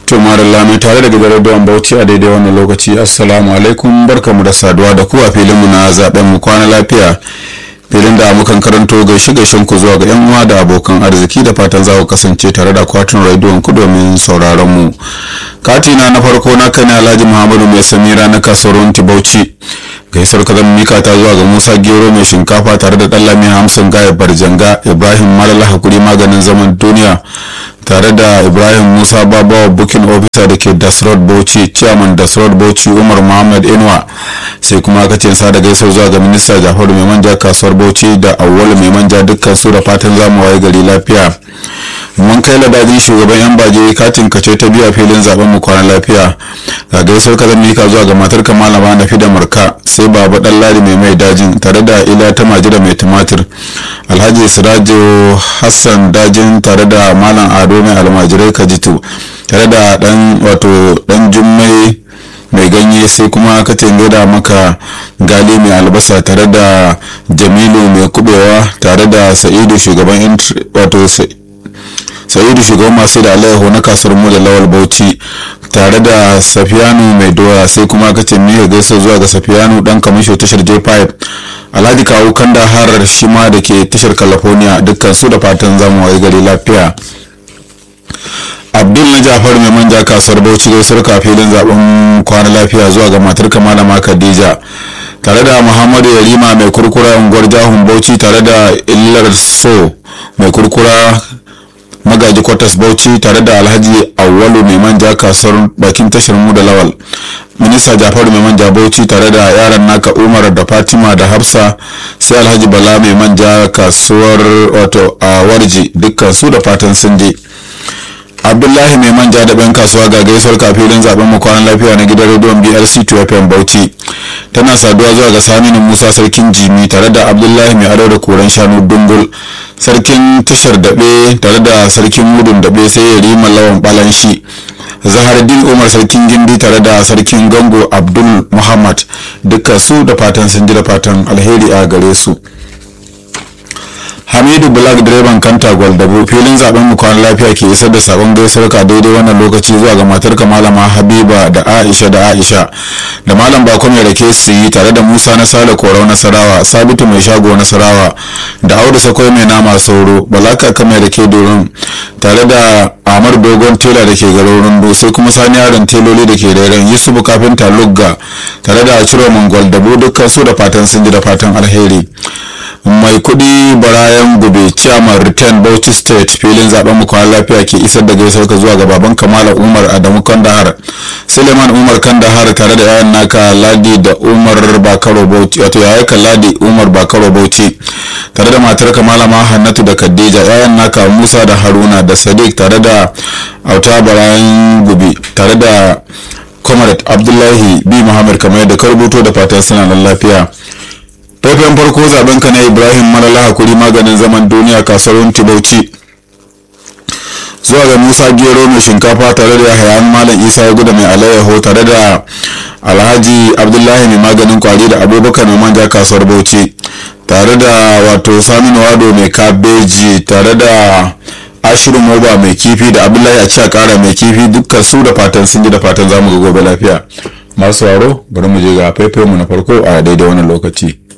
to marilla mai tare da gidan don bauchi a daidai wannan lokaci assalamu alaikum barkamu da saduwa da ku a filinmu na zaben mu kwana lafiya filin da mukan karanto gaishe gaishen ku zuwa ga yan uwa da abokan arziki da fatan za ku kasance tare da akwatin rediyon ku domin sauraron mu katina na farko na kai alhaji muhammadu mai samira na kasuwar bauchi gaisuwar ka zama mika ta zuwa ga musa gero mai shinkafa tare da ɗallami hamsin gaya barjanga ibrahim malala hakuri maganin zaman duniya tare da ibrahim musa babawa bukin officer da ke dasrod bauchi chairman dasrod bauchi umar muhammad inuwa sai kuma aka ce sa da gaisuwar zuwa ga minista jafaru mai manja kasuwar bauchi da awwal mai manja dukkan su da fatan zamu waye gari lafiya mun kai ladajin shugaban yan baje katin kace ta biya filin zaben mu kwana lafiya ga gaisuwar ka zan mika zuwa ga matar ka malama na fida marka sai baba dan ladi mai mai dajin tare da ila ta majida mai tumatir alhaji sirajo hassan dajin tare da malam ado mai almajirai kajitu tare da dan wato dan jummai mai ganye sai kuma ka da maka gali mai albasa tare da jamilu mai kubewa tare da sa'idu shugaban wato sa'idu shugaban masu da alaihu na kasuwar mu da lawal bauchi tare da safiyanu mai doya sai kuma ka ce miya gaisa zuwa ga safiyanu dan kamisho tashar j5 alhaji kawo kanda harar shi ma da ke tashar california dukkan su da fatan zamu wayi gari lafiya abdul na jafar mai manja kasuwar bauchi gaisuwar kafilin zaben kwana lafiya zuwa ga matar malama khadija tare da muhammadu yarima mai kurkura unguwar jahun bauchi tare da illar so mai kurkura magaji kwatas bauchi tare da alhaji awwalu mai manja kasuwar bakin tashar mu da lawal minista jafaru mai manja bauchi tare da yaran naka umar da fatima da hafsa sai alhaji bala mai manja kasuwar wato a warji dukkan su da fatan sun je abdullahi mai manja da ban kasuwa ga gaisuwar kafilin zaben mu kwanan lafiya na gidan rediyon brc 2fm bauchi tana saduwa zuwa ga saminu musa sarkin jimi tare da abdullahi mai ado da koren shanu dungul sarkin tashar daɓe tare da sarkin mudun daɓe sai ya rima lawan balanshi zahardin umar sarkin gindi tare da sarkin gango abdul muhammad dukkan su da fatan sun ji da fatan alheri a gare su hamidu black direban kanta gwaldabo filin zaben mu kwan lafiya ke isar da sabon gaisuwar ka daidai wannan lokaci zuwa ga matar ka malama habiba da aisha da aisha da malam bako mai rake su yi tare da musa na sale korau nasarawa sabitu mai shago nasarawa da audu sakwai mai nama sauro balaka ka mai rake doron tare da amar dogon tela da ke garin rundu sai kuma sani yaron teloli da ke rairan yusufu kafinta lugga tare da ciro mangwal dabo dukkan su da fatan sun ji da fatan alheri mai kudi barayan gube chairman return bauchi state filin zaben mu kwan lafiya ke isar da gaisuwar ka zuwa ga baban kamala umar adamu kandahar suleiman umar kandahar tare da yayan naka ladi da umar bakaro bauchi wato yayan ka ladi umar bakaro bauchi tare da matar kamala ma hannatu da khadija yayan naka musa da haruna da sadiq tare da auta barayan gube tare da comrade abdullahi b muhammad kamar yadda ka rubuto da fatan suna nan lafiya faifayen farko zaben ka na ibrahim malala hakuri maganin zaman duniya kasuwar bauchi zuwa ga musa gero mai shinkafa tare da hayan malam isa ya guda mai alayyaho tare da alhaji abdullahi mai maganin kwari da abubakar mai manja kasuwar bauchi tare da wato saminu wado mai kabeji tare da ashirin moba mai kifi da abdullahi a ci a kara mai kifi dukkan su da fatan sun ji da fatan zamu ga gobe lafiya masu waro bari mu je ga faifai mu na farko a daidai wannan lokaci